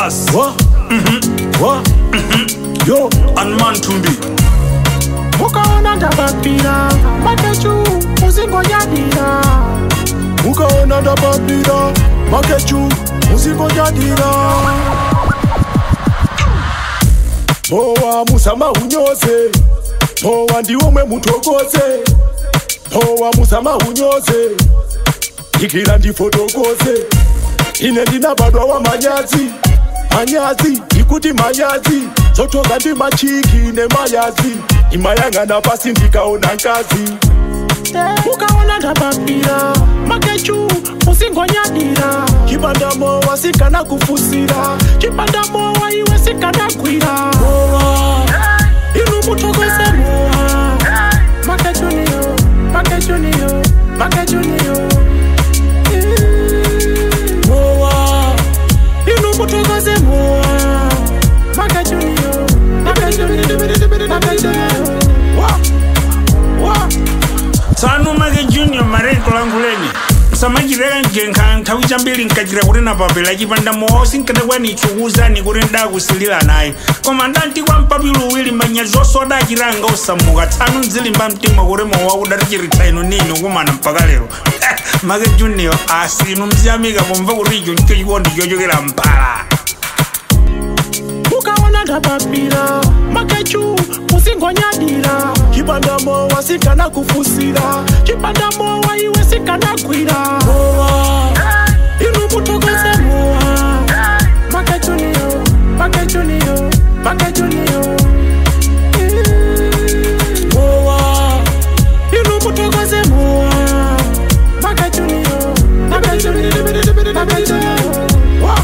Charles Wa, wa, yo, and Mantumbi. mukaona ndapapira makechu muzingonyadira mukaona ndapapira makechu muzingonyadira mowa musama unyoze mowa ndiwomwe mutokoze mowa musama unyoze ikira ndifotokoze ine ndinabadwa wa manyazi manyazi ikuti manyazi zotoka ndi machiki nemayazi imayang'ana pasi ndikaona ngazi mukaona ndapapira makechu muzingonyadira chipandamo wasikana kufusira chipandamowa iwe sikanagwira inu mutokoze mowa makechuniyo makechuniyo makechuniyo mowa inu mutokoze mowa makechuniyo makechuniyo makechuniyo wa wa Tsanu Mage Junior mareko langu lenye. samachireka njenka nthawi chambiri nkachira kuti napapela chipanda moosi nkadakwa nichukuza ni kuti ndakusilira naye koma ndanti kwa mpapilu uwiri manyazi osoda achiranga osamuka tsanu mzilimba mtima kuti mowa kudati chiritsa inu nini kumana mpaka lero make junior asinu mziyamika pomva kuti icho ndicho chikondi chochokera mpala mukaona ndapapira makechu muzingonyadira chipandamo wasikana kufusira chipandamowa iwe sikanagwira inu mutokoze mowa makechuniyo makechuniyo makechuniyo mowa inu mutokoze mowa makechuniyo makechuniyo makechuniyo wa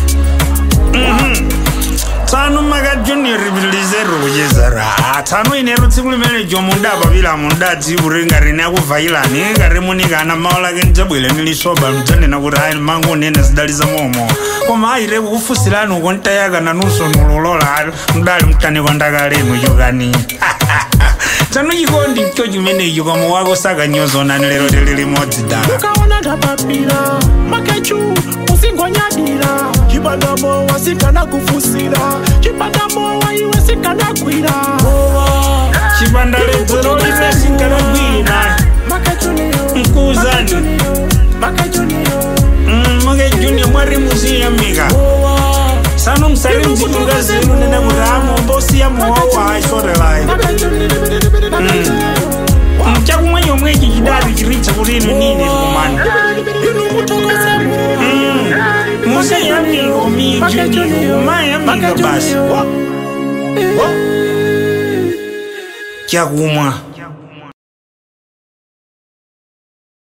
tsanu maka junior rivilizero kuchezera tsanu inero tsiku limene jomu ndapapila mundadzi kuti ngati ni akuvayilani ngati munikana mawu lake ndidzabwere nilisoba mdzanena kuti ayi mangu nene zidaliza momo koma ayire kukufusirani uko ntayakana nunso nululola mdali mtaniko ndakalenu chokani tsanu chikondi cho chimenecho koma wako sakanyozonani lero tili limodzi dala mukaona ndapapira makechu muzingonyadira chipandamo wasikana kufusira chipandamowa iwe sikanagwira chipanda ledzero lime sinkalagwina makechuniyo mkuuzani makechuniyo make junior mwari muziyamika sanu msari mzitunga zinu nena kuti amombosiya mowawo aisodelayi chakumwe chomwe ichi chidali chiritsa kuti inu nini kumani musiyamiko mijuniyo mayamika basi chakumwa